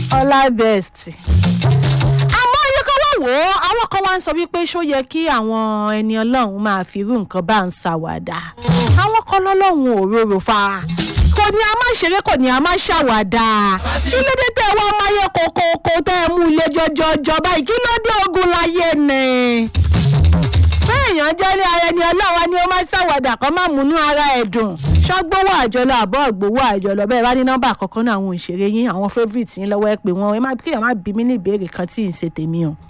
ọlá best. àmọ́ iye kan wá wò ó àwọn kan wá ń sọ wípé ṣó yẹ kí àwọn ẹni ọlọ́run máa fi irú nǹkan bá ń ṣàwàdà àwọn kan lọ́lọ́run ò rorò fa kò ní a máa ṣeré kò ní a máa ṣàwàdà kí ló dé tẹ wá máyé kókókó tẹ ẹ mú ilé jọjọjọ báyìí kí ló dé ogun láyé ni èèyàn jẹ́ ní ara ẹni ọlọ́wọ́ ni ó máa ṣàwàdà kan máa múnú ara ẹ̀ dùn ṣọ́gbówó àjọlọ àbọ̀ ògbówó àjọlọ bẹ́ẹ̀ bá ní nọ́mbà àkọ́kọ́ náà àwọn òṣèré yín àwọn favourite yín lọ́wọ́ ẹ pé wọ́n ẹ má kéèyàn má bí mí ní ìbéèrè kan tí ì ń ṣe tèmi o.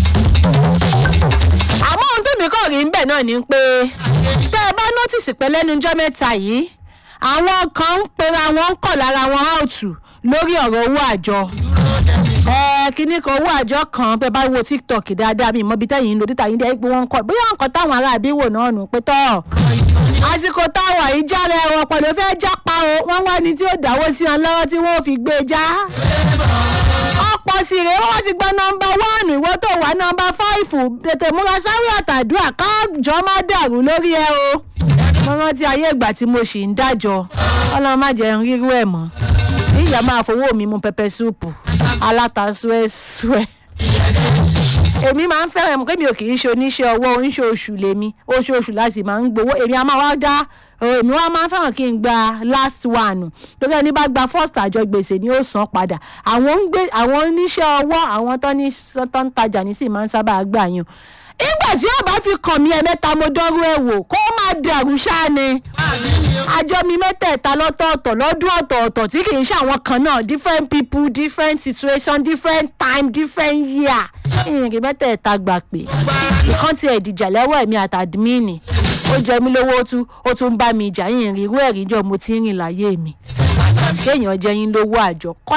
àmọ́ ohun tó mi kàn rí ń bẹ̀ náà ni pé tẹ́ ẹ bá nọ́tìsì pé lẹ́nu ọjọ́ mẹ́ta yìí àwọn kan ń pera wọn ń kọ̀ lára wọn áùtù lórí ọ̀rọ̀ owó àjọ kíní kan owó àjọ kan bẹ́ẹ̀ bá wo tiktok dáadáa mi mọ ibi tẹ́yìn ń lo dítà yín dẹ́ pé wọ́n ń kọ́ bóyá nǹkan táwọn ará àbí wò náà nù pé tọ́ àsìkò táwọn yìí jára ẹ̀wọ̀n pẹ̀lú fẹ́ jápa o wọ́n wá ní tí ó dáwọ́ sí wọn lọ́wọ́ tí wọ́n fi gbé e já ọ̀pọ̀ sì rèé wọ́n ti gba nọmba wánù ìwọ tó wà nọmba fáìfù tètè múra sáré àtàdúrà káàjọ má dàrú lórí ẹ o mo rántí ayé ìgbà tí mo sì ń dájọ ọlọ́run má jẹ́ ń rírú ẹ̀ mọ́ ìyá máa fowó mi mu pẹpẹ súùpù aláta suẹ́suẹ́ èmi máa ń fẹ́ràn mọ̀ kémi ò kì í ṣe oníṣẹ́ ọwọ́ oníṣòṣù lèmi oṣooṣù láti máa ń gbowó èmi a máa wá dá èmi wá máa ń fẹ́ràn kí n gba last one torí ẹni bá gba first àjọ gbèsè ni ó san padà àwọn ń gbé àwọn oníṣẹ́ ọwọ́ àwọn tó ní tó ń tajà ní sì máa ń sábà gbà yàn nígbà tí ó bá fi kàn mí ẹ̀mẹ́ta mo dánrú ẹ̀ wò kó má dẹ̀rù ṣáá ni àjọ mi mẹ́tẹ̀ẹ̀ta lọ́tọ̀ọ̀tọ̀ lọ́dún ọ̀tọ̀ọ̀tọ̀ tí kì í ṣe àwọn kan náà different people different situation different time different year ìrìn mẹ́tẹ̀ẹ̀ta gbà pé ìkan ti ẹ̀dìjà lẹ́wọ̀ ẹ̀mí àtàdmínì ó jẹ mí lówó ó tún bá mi jà yìnyín irú ẹ̀rí jọ mo ti ń rìn láyé mi kéèyàn jẹ́ yín lówó àjọ kọ́